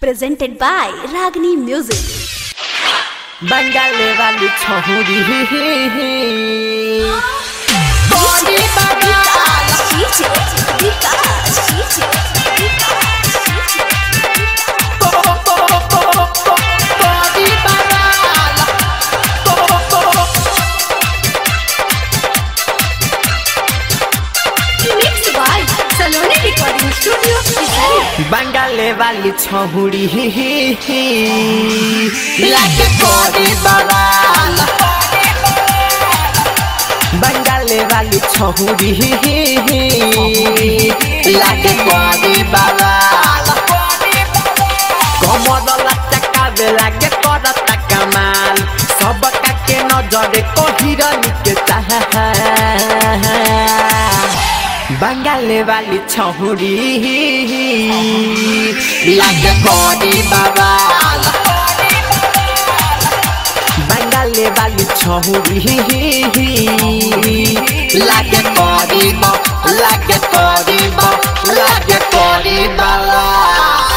presented by Ragini Music. बंगाले वाली छोरी DJ Vikas, DJ Mixed by Saloni Recording Studio, Kisari. बंगाले वाली छोरी लागे कोरी बवाल बंगाले वाली छोरी लागे कोरी बवाल कमरला चकावे लागे करता कमाल सबका के नजरे को हिरनी के चाह बंगाले वाली छोरी लागे कोरी बवाल बंगाले वाली छोरी लागे कोरी ब लागे कोरी ब लागे कोरी बवाल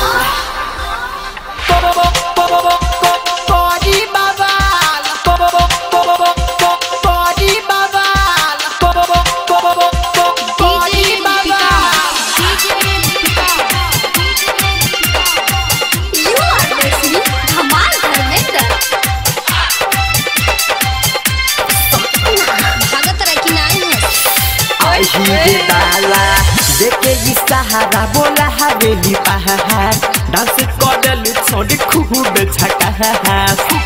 DJ You are listening Dhamal Dharmender. भगत रहा कि नहीं है देखे ई सहारा बोला हवेली पहाड़ डांस करल छोड़ी खूब छका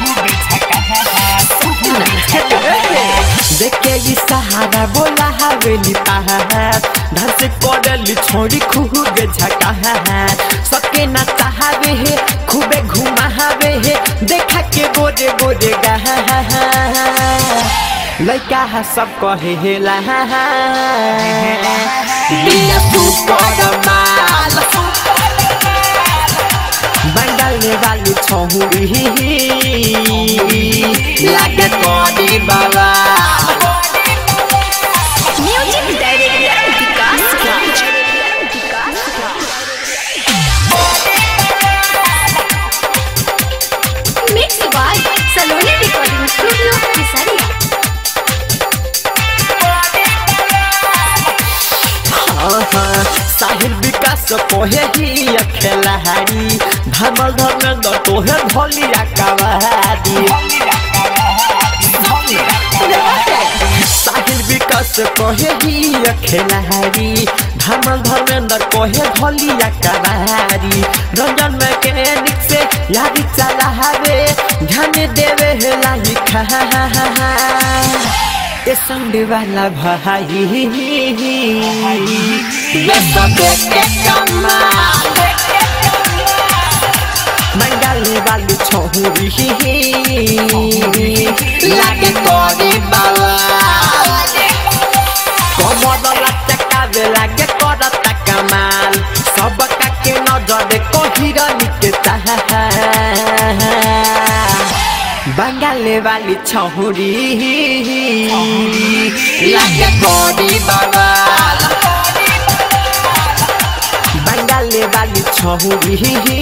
देखे ई सहारा बोला हवेली पहाड़ डांस करल छोड़ी खूब झका सबके ना चाहवे है खूबे घुमावे है देखा के गोरे गोरे गहा लैका है सब कहे हेला बिया सुपर माल बंगाले वाली छोरी लागे कोडी बाबा music director Vikas Raj mix by Saloni recording studio Kesariya Sahil विकास कोहे ही अखेला हारी धमल धर्मेंद्र तोहे भलिया कवारी साहिल विकास कोहे ही अखेला हारी धमल धर्मेंद्र कोहे भलिया कवारी रंजन मैकेनिक से यादी चला हवे ध्यान देवे हेला ही खा ए संडे वाला भाई ये सब देख के कमाल मंगल वाली छोरी लागे कोरी बाबा कमर चकावे लागे करता कमाल सबका के नजर को हिरनी के चाह बंगाले वाली छोरी लागे कोरी बाबा बंगाले वाली छोरी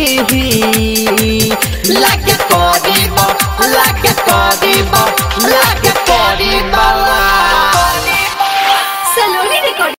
लागे कोरी बा लागे कोरी बा लागे कोरी बा